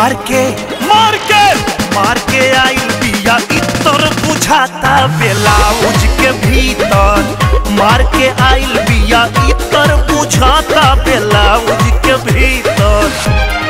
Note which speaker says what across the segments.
Speaker 1: मार के मार के मार के आइल बिया इतर बुझाता ब्लाउज के भीतर मार के आइल बिया इतर बुझाता ब्लाउज के भीतर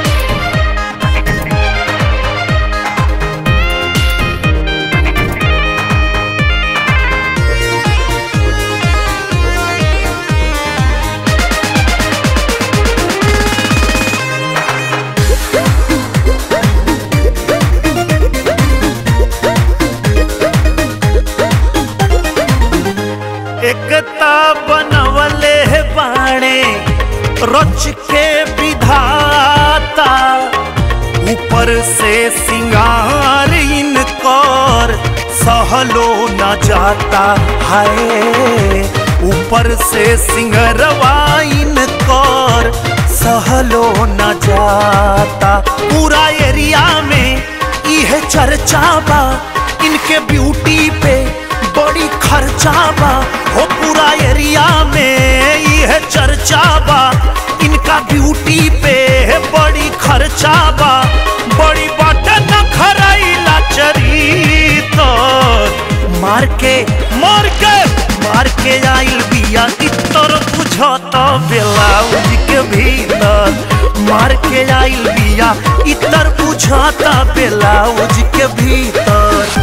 Speaker 1: एकता बनवले बाणे रच के विधाता ऊपर से सिंगार इनकर सहलो न जाता है ऊपर से सिंगरवा इनकर सहलो न जाता पूरा एरिया में यह चर्चा बा इनके ब्यूटी पे बड़ी खर्चा बा हो पूरा एरिया में यह चर्चा बा इनका ब्यूटी पे बड़ी खर्चा बा बड़ी बटन खराइला चरित मार के मार के मार के आइल बिया इतर बुझत ब्लाउज के भीतर मार के आइल बिया इतर बुझत ब्लाउज के भीतर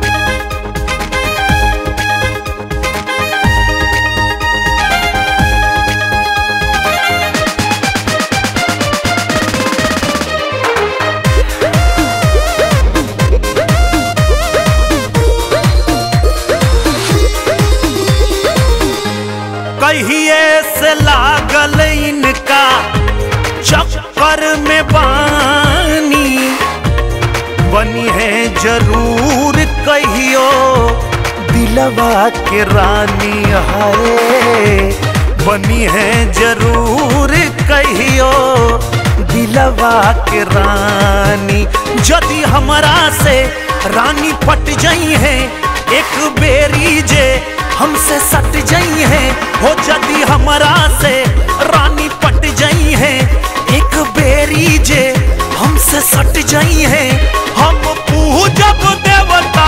Speaker 1: कहिए से लागल इनका चक्कर में बानी बनी है जरूर कहियो दिलवा के रानी है बनी है जरूर कहियो दिलवा के रानी यदि हमरा से रानी पट जाई है एक बेरी जे हमसे सट जाई है हो जदी हमरा से रानी पट जाई है एक बेरी जे हमसे सट जाई है हम पूजब देवता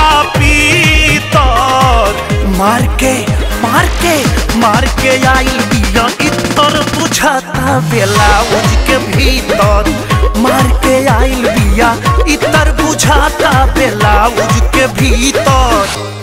Speaker 1: पीतर मार के मार के मार के आइल बिया इतर बुझाता ब्लाउज के भीतर मार के आइल बिया इतर बुझाता ब्लाउज के भीतर